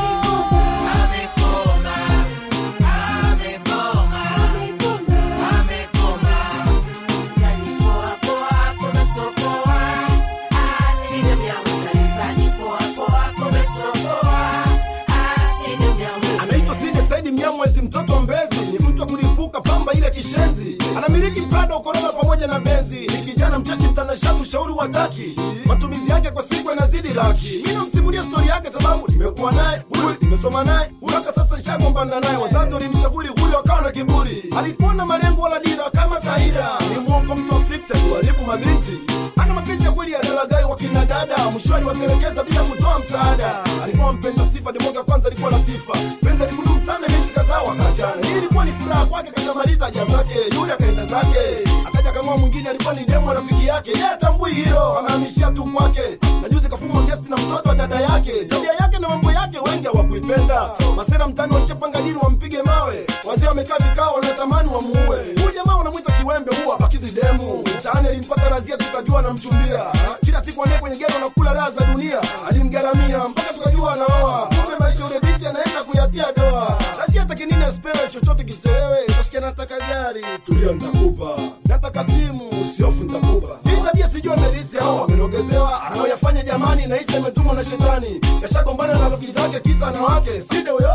anaitwa Sidi Saidi Mnyamwezi, mtoto wa Mbezi, ni mtu wa kulipuka pamba ile kishenzi, anamiliki Prado, Corolla pamoja na Benzi, ni kijana mchashi, mtanashati, ushauri wa taki, matumizi yake kwa siku yanazidi laki. Mimi namsimulia stori yake sababu nimekuwa naye huyu, nimesoma naye mpaka sasa nishagombana naye. Wazazi walimshauri huyo, akawa na kiburi, alikuwa na malengo wala dira kama Tahira, ni mwongo, mtu wa fiksi, kuharibu mabinti ana mapenzi ya kweli ya dalagai wa kina dada, mshwari watelekeza bila kutoa msaada. Alikuwa mpenda sifa, demoga kwanza alikuwa latifa, penzi alikudumu sana, miezi kadhaa wakaachana. Hii ilikuwa ni furaha kwake, kashamaliza haja zake, yule akaenda zake, akaja kang'oa mwingine, alikuwa ni demo rafiki yake, yeye atambui hilo, anahamishia tu kwake. Na juzi kafuma gesti na mtoto wa dada yake, tabia yake na mambo yake wengi hawakuipenda. Masera mtani walishapanga dili wampige mawe, wazee wamekaa vikao, wanatamani wamuue. Huyu jamaa wanamwita kiwembe, huwa abakizi demu. Mtaani alimpata razia, tukajua anamchumbia. Kila siku anaye kwenye gero nakula raha za dunia, alimgaramia mpaka tukajua anaoa. Kumbe maisha ule binti anaenda kuyatia doa. Razia hataki nini asipewe chochote kichelewe, utasikia nataka gari, tulia nitakupa, nataka simu, usiofu nitakupa. Hii tabia sijui amerisi au amerogezewa, anaoyafanya jamani, na hisi ametumwa na shetani. Kashagombana na rafiki zake, kisa na wake, side huyo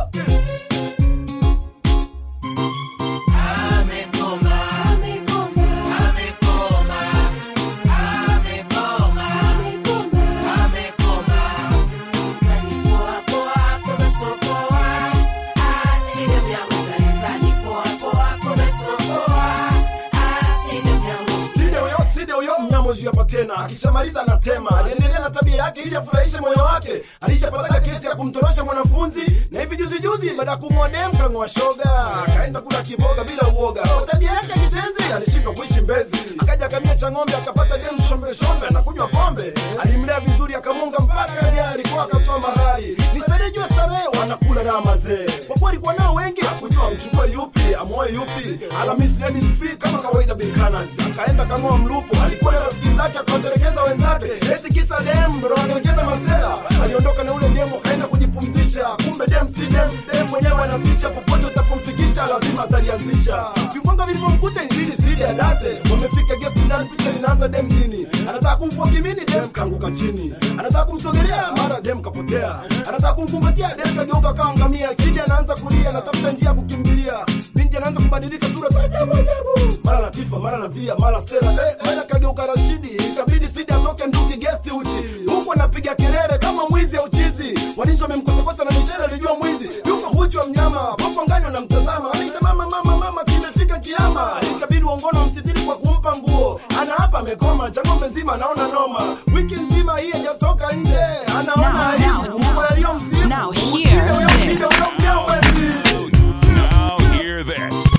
Side huyo, side huyo mnyamozi hapa tena, akishamaliza anatema. Aliendelea na tabia yake ili afurahishe moyo wake. Alishapata kesi ya kumtorosha mwanafunzi, na hivi juzi juzi, baada ya kumwoa dem kang'oa shoga, akaenda kula kiboga bila uoga. Kwa tabia yake ya kisenzi, alishindwa kuishi Mbezi, akaja akamia cha ng'ombe, akapata dem shombe shombe, anakunywa pombe. Alimlea vizuri, akamunga mpaka gari kwa akatoa mahari. Ni starehe juu ya starehe, wanakula raha mazee. Kwa kuwa alikuwa nao wengi, hakujua amchukue yupi, amoe yupi. Alhamisi ladies free kama kawaida Bilkanas, akaenda kang'oa mlupo. Alikuwa na rafiki zake, akawatelekeza wenzake, eti kisa dem ndo anatelekeza masela. Aliondoka na ule dem, akaenda kujipumzisha. Kumbe dem si dem, dem mwenyewe anatisha. Popote utapomfikisha, lazima atalianzisha. Vimbwanga vilivyomkuta injili sidi ya date. Wamefika guest ndani, picha linaanza dem dini. Anataka kumfua kimini, dem kaanguka chini. Anataka kumsogelea, mara dem kapotea. Anataka kumkumbatia, dem kageuka kaangamia. Sidi anaanza kulia, anatafuta njia ya kukimbilia. Binti anaanza kubadilika sura za ajabu ajabu. Mara Latifa, mara Nazia, mara Stella, eh, mara kageuka Rashidi. Ikabidi Sidi atoke nduki guest uchi. Huku anapiga kelele kama mwizi au chizi. Walinzi wamemkosakosa na mishale alijua mwizi. Yuko huchu wa mnyama, popo ngani wanamtazama. Anaita mama mama mama kimefika kiama. Ikabidi uongono msitiri kwa kumpa nguo. Ana hapa amekoma, cha ng'ombe nzima anaona noma. Wiki nzima hii hajatoka nje. Anaona aibu kwa yaliyo msibu. Now hear Usinde huyo, this. usinde huyo mnyamwezi. Now hear this.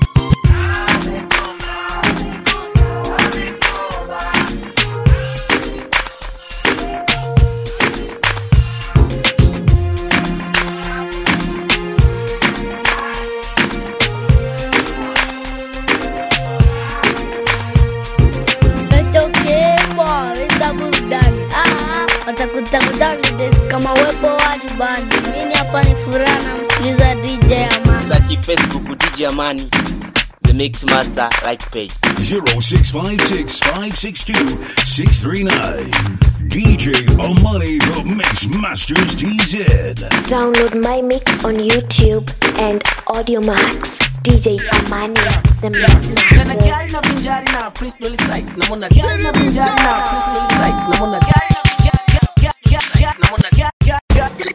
Nachokebwa weza burudani Ah, watakutakutana desi kama wepo wajibani mini hapa ni furaha na msikiliza DJ Amani Saki Facebook DJ Amani, the Mix Master like page. 0656 562 639. DJ Amani, the Mix Masters TZ. Download my mix on YouTube and AudioMax. DJ Amani, the Mix Nana Masters. gari na vinjari na Prince Dolly Sykes. Namona gari na vinjari na Prince Dolly Sykes. Namona gari na vinjari ga- ga- ga- ga- namona ga- ga- ga-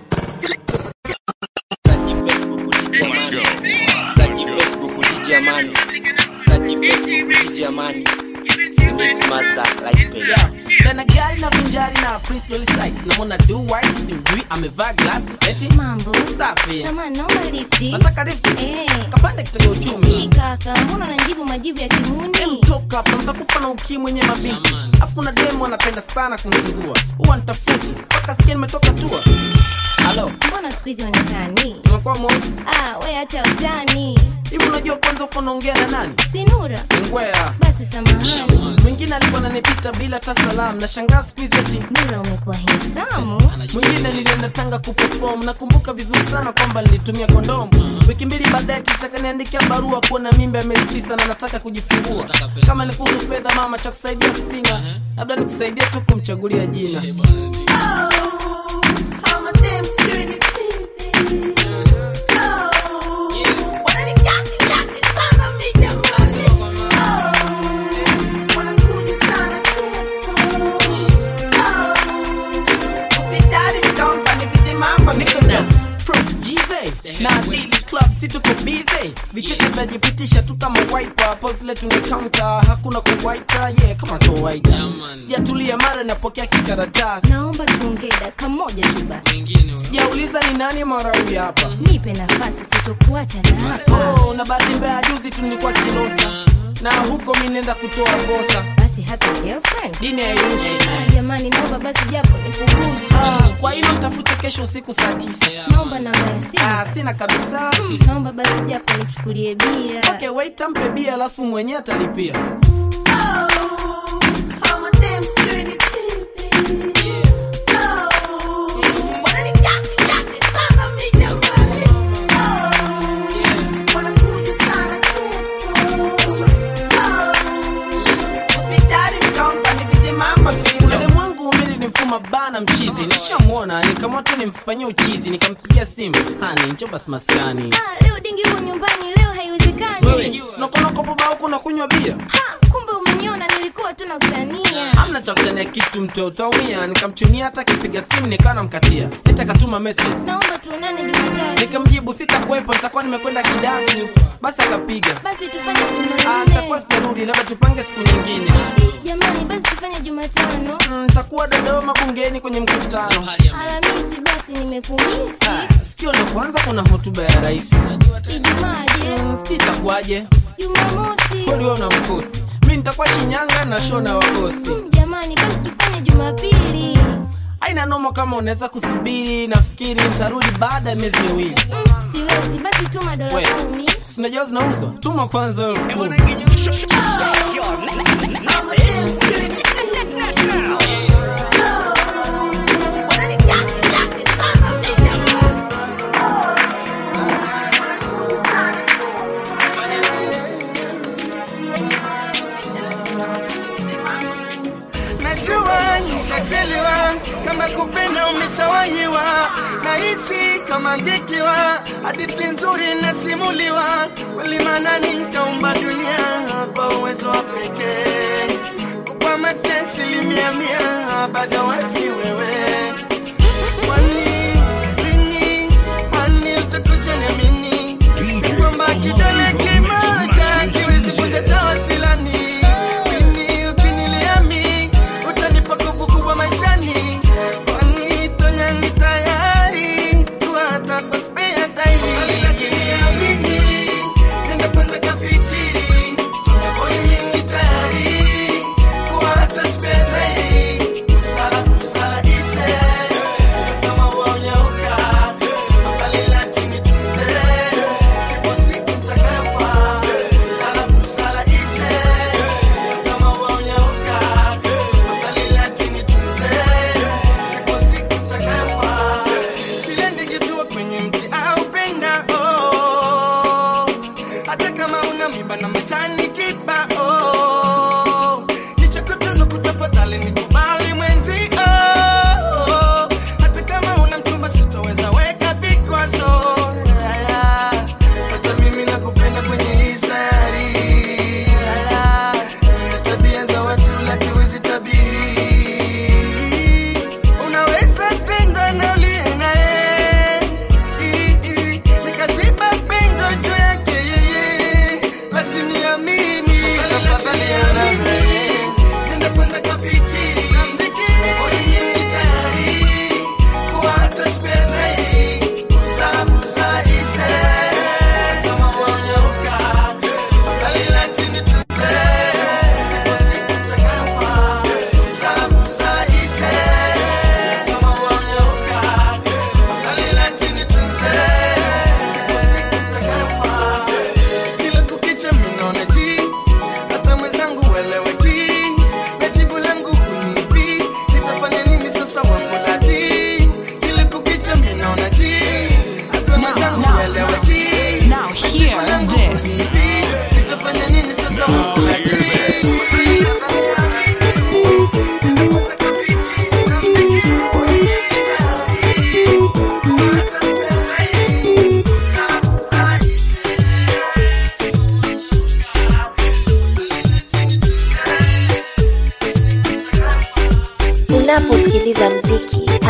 Let's go. Saki Facebook DJ Amani. Saki Facebook DJ Amani, the Mix Master like page. Yeah. Nana gari na vinjari na Prince Dolly Sykes. Namona do white simjui amevaa glasi eti mambo safi. Samahani, naomba lifti. Nataka lifti. Eh. Kapande kitega uchumi. Hii kaka, mbona unanijibu majibu ya kihuni? Toka hapa mtakufa na ukimwi mwenye mabinti. Afu kuna demo anapenda sana kunizingua. Huwa nitafuti mpaka sikia nimetoka tua. Halo. Mbona siku hizi onekani? Nimekuwa mweusi. Ah, we acha utani. Hivi unajua kwanza uko naongea na nani? Si Nura? Ngwea. Basi samahani. Mwingine alikuwa ananipita bila hata salamu. Nashangaa siku hizi eti Nura umekuwa handsome. mwingine nilienda Tanga kuperform. Nakumbuka vizuri sana kwamba nilitumia kondomu. Wiki mbili baadaye tisa kaniandikia barua kuwa na mimba ya miezi tisa na nataka kujifungua. Kama ni kuhusu fedha, mama, cha kusaidia sina, labda nikusaidia tu kumchagulia jina. na dili club si tuko busy vicheke vyajipitisha tu kama wiper pose letu ni counter hakuna kuwaita yeah kama kawaida sijatulia mara napokea kikaratasi Naomba tuongee dakika moja tu basi. sijauliza ni nani mara huyu hapa Nipe nafasi sitokuacha na hapa. oh, na bahati mbaya juzi tu nilikuwa kilosa na huko mi nenda kutoa ngosa Basi hata girlfriend. dini hairuhusu Ah, jamani naomba basi japo nikuruhusu. Ah, kwa hilo mtafute kesho usiku saa tisa Naomba namba ya simu. Ah, sina kabisa Mm, Naomba basi japo nichukulie bia. okay wait ampe bia alafu mwenyewe atalipia ulimwengu umili ni mfuma bana mchizi nishamwona nikamwa tu nimfanyia uchizi nikampigia simu hani njo basi maskani Ah, leo dingi huko nyumbani leo haiwezekani. wewe sinakona kopoba huku nakunywa bia Ha, kumbe umeniona nilikuwa tu nakutania. hamna cha kutania kitu mtu utaumia nikamchunia hata akipiga simu nikawa namkatia eti akatuma message Naomba tuonane Jumatatu. nikamjibu sitakuwepo nitakuwa nimekwenda kidatu basi akapiga Basi tufanye Ah, Jumanne. nitakuwa sitarudi labda tupange siku nyingine Jamani, basi tufanye Jumatano. Mm, nitakuwa dodoma bungeni kwenye mkutano Alhamisi basi nimekumisi. Ah, sikio ndo kwanza kuna hotuba ya rais Ijumaa je? sijui itakuwaje Jumamosi. kweli wewe una mkosi mi nitakuwa shinyanga na show na wagosi Jamani, basi tufanye Jumapili. aina noma kama unaweza kusubiri nafikiri nitarudi baada ya miezi miwili Mm, Siwezi, basi tuma dola We. kumi. sinajua zinauzwa tuma kwanza elfu kumi. najua nishachelewa kama kupenda umeshawahiwa nahisi kama ngekiwa hadithi nzuri nasimuliwa kweli maana nitaumba dunia kwa uwezo wa pekee kupa asilimia mia bado wapi wewe kwani lini hani utakuja niamini kwamba kidole kimoja kiwezi kuja cha wasilani lini ukiniliami utanipa nguvu kubwa maishani kwani tonya ni tayari kuhata kwa spare time Aliniamini, nenda kwanza kafikiri tonya boy mimi tayari kuhata spare time Msala, msala ise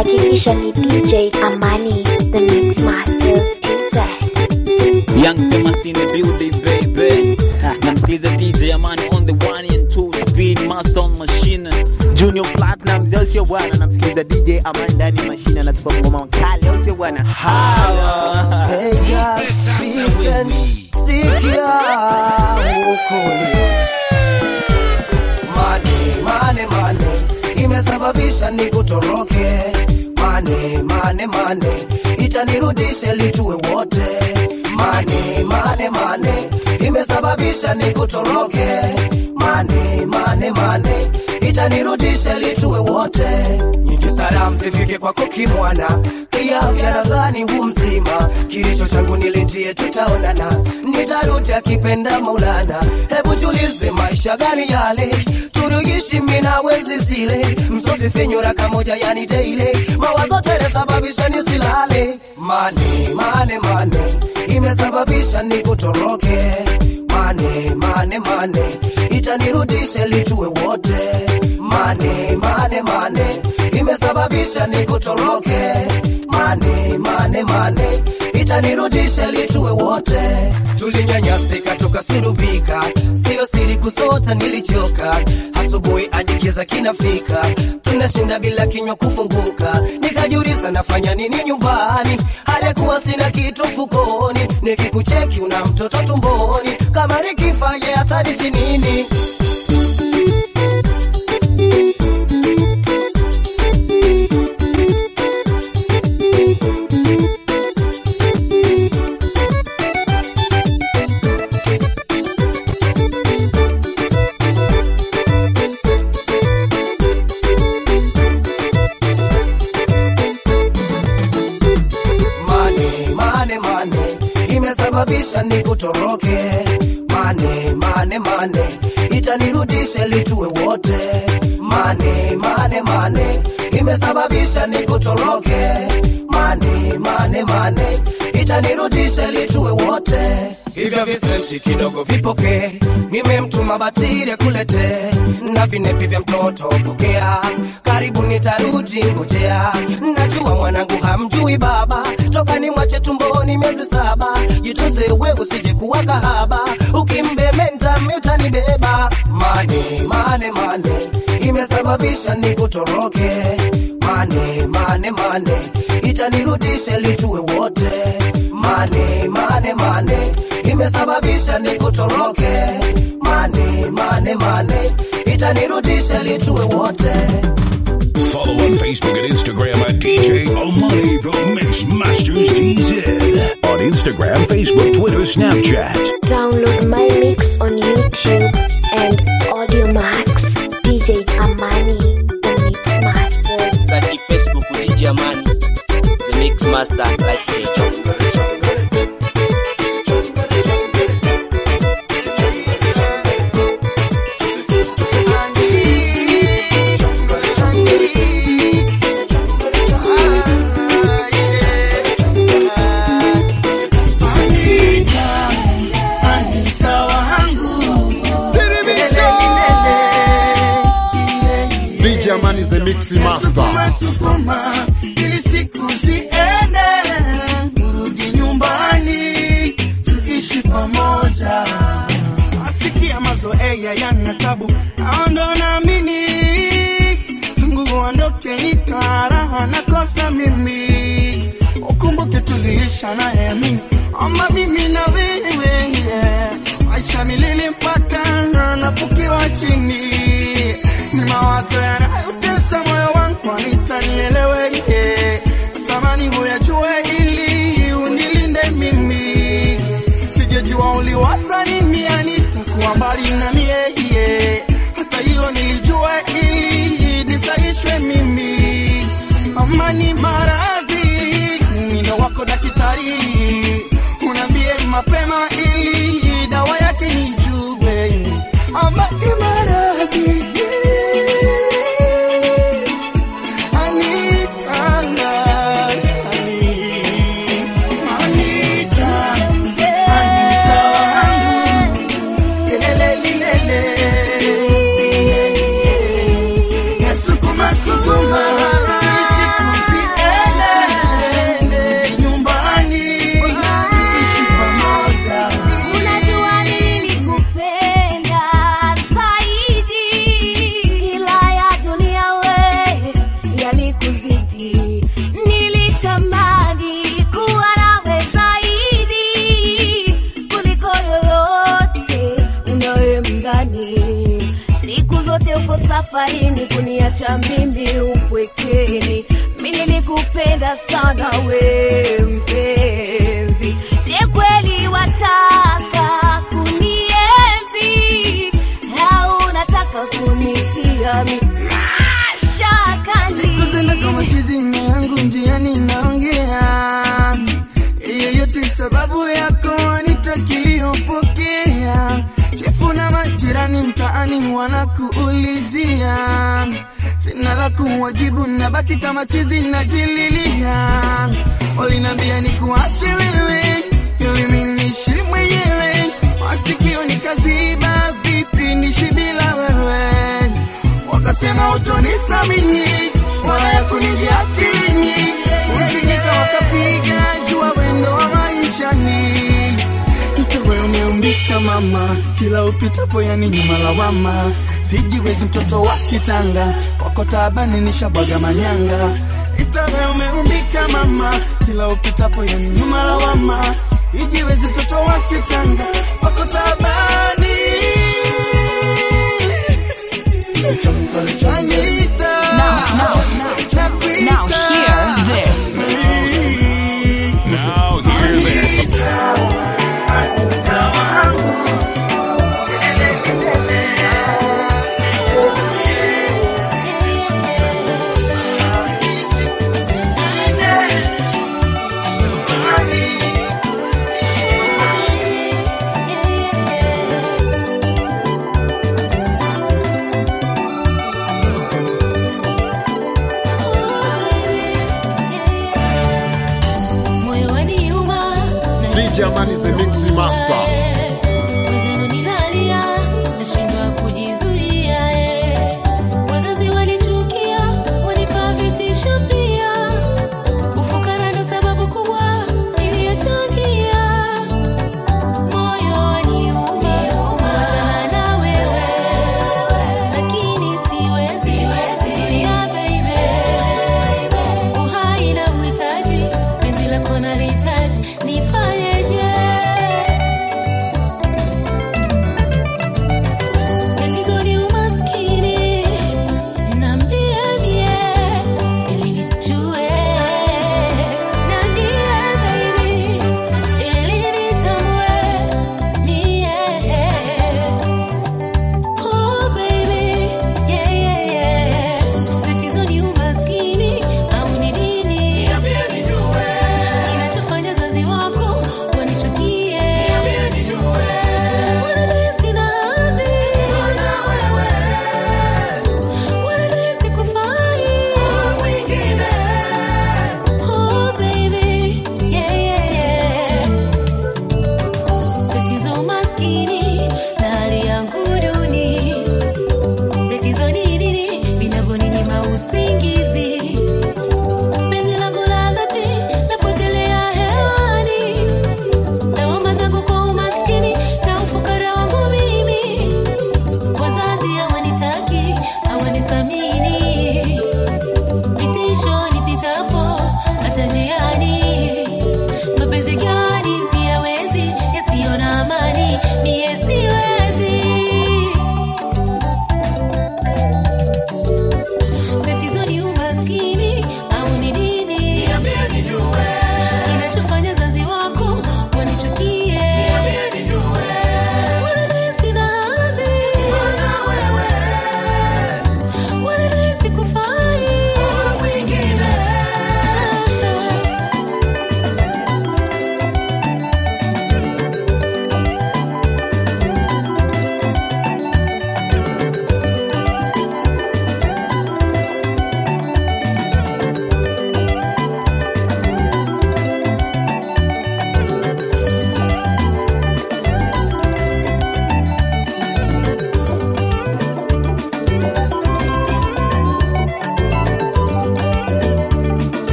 hakikisha ni DJ Amani the Mix Masters TZ. Young famous in the building, baby. Namsikiza DJ Amani on the one and two speed master on machine. Junior Platinum, zio sio bwana. Namsikiza DJ Amani ndani ya mashine anatupa ngoma kali, au sio bwana? Hawa. Hey, just listen, sikia ukuli. Mane, mane, mane, imesababisha nikutoroke. Mane, mane, mane, itanirudishe litue wote. Mane, mane, mane, imesababisha nikutoroke. Mane, mane, mane, itanirudishe litue wote. Nyingi salamu zifike kwako kimwana, kiafya nadhani hu mzima. Kilicho changu nilinjie, tutaonana, nitarudi akipenda Maulana. Hebu tulize, maisha gani yale turugishi mina wenzi zile msosi finyura kamoja yani daily mawazo tere sababisha nisilale mane mane mane imesababisha nikutoroke mane mane mane itanirudishe litue wote mane mane mane imesababisha nikutoroke mane mane mane itanirudishe litue wote tulinyanyasika tukasurubika sio siri kusota nilichoka asubuhi hadi kiza kinafika tunashinda bila kinywa kufunguka nikajiuliza nafanya nini nyumbani halikuwa sina kitu mfukoni nikikucheki una mtoto tumboni kama nikifanye hatarithi nini mane mane mane imesababisha nikutoroke mane mane mane itanirudishe litue wote mane mane mane imesababisha nikutoroke mane mane mane itanirudishe litue wote hivyo visenti kidogo vipokee nimemtuma batiri kulete na vinepi vya mtoto pokea karibu nitarudi ngojea najua mwanangu hamjui baba toka ni mwache tumboni miezi saba jitunze we usije kuwa kahaba ukimbementa utanibeba mane mane mane imesababisha nikutoroke mane mane mane itanirudishe litue wote mane mane mane imesababisha nikutoroke mane mane mane itanirudishe litue wote Follow on Facebook and Instagram at DJ Omani The Mix Masters TZ. On Instagram, Facebook, Twitter, Snapchat. Download my mix on YouTube and Audio Max. DJ Amani, the Mix Masters. Search Facebook DJ Amani, the Mix Master like me. Anita, Anita wangu DJ Amani the Mix Master. Sukuma, sukuma ili siku ziende, turudi nyumbani tuishi pamoja. Asikia mazoea yana tabu, aondo naamini tangu uondoke nitaraha nakosa mimi, ukumbuke tuliisha naye amini ama mimi na wewe yeah. maisha milele mpaka nafukiwa chini ni mawazo yanayotesa moyo wangu anitanielewe yeah. tamani huyajue ili unilinde mimi sijejua uliwaza nini anitakuwa mbali na mie yeah. hata hilo nilijua ili nisaishwe mimi amani maradhi mwindo wako daktari unaambie mapema ili dawa yake nijue amani maradhi Anipanga, ani- Anita, Anita wangu, lelele, lilele. Nasukuma, sukuma, ili siku zi- nini kuniacha mimi upwekeni mi nilikupenda sana we mpenzi je kweli wataka kunienzi au unataka kunitia mi mashakani siku zenda kama chizi na yangu njiani naongea yeyote sababu yako anitakiliyopokea chefu na majirani mtaani wanakuulizia sina la kuwajibu nabaki kama chizi najililia walinambia nikuache wewe ili minishi mwenyewe masikio nikaziba vipi nishi bila wewe wakasema utonisamini wala ya kunijia akilini usikika wakapiga jua wendo wa maishani mtowe umeumbika mama kila upitapo yani nyuma lawama sijiwezi mtoto wa kitanga kwako taabani nishabwaga manyanga itawe umeumbika mama kila upitapo yani nyuma lawama ijiwezi mtoto wa kitanga kwako taabani Anita, Now hear this. Now hear this. moyo waniuma DJ Amani the Mix Master. Wenzenu nilalia, nashindwa kujizuia, eh. Wazazi walichukia, wanipa vitisho pia. Ufukara ndo sababu kubwa iliyochangia. Moyo waniuma, kuachana na wewe. Lakini siwezi, yeah, baby. Uhai na uhitaji, penzi lako nalihitaji, nifanyeje? Tatizo ni umaskini, niambie mie, ili nijue. Niambie baby, ili nitambue mie. Oh baby, yeah, yeah, yeah. Tatizo ni umaskini au ni nini? Kinachofanya wazazi wako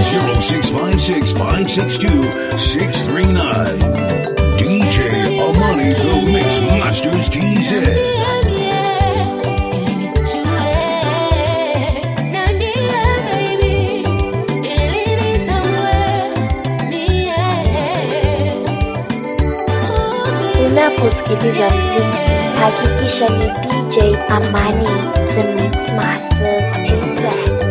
0656 562 639. DJ Amani, the Mix Masters TZ. Unaposikiliza mziki, hakikisha ni DJ Amani, the Mix Masters TZ.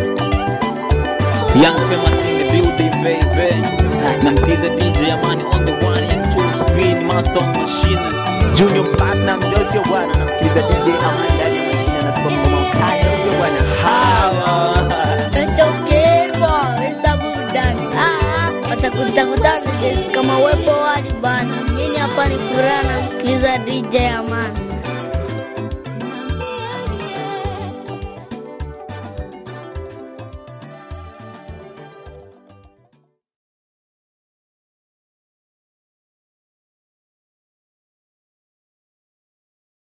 Young famous in the building, baby. Namsikiza DJ Amani on the one and two spin master machine. Junior Platinum, ndio sio bwana. Namsikiza DJ Amani ndani ya mashine anatupa ngoma kali, ndio sio bwana. Hawa. Nachokirwa weza burudani. Ah, watakutakuta kama uwepo wali bana. Mimi hapa ni furaha namsikiliza DJ Amani.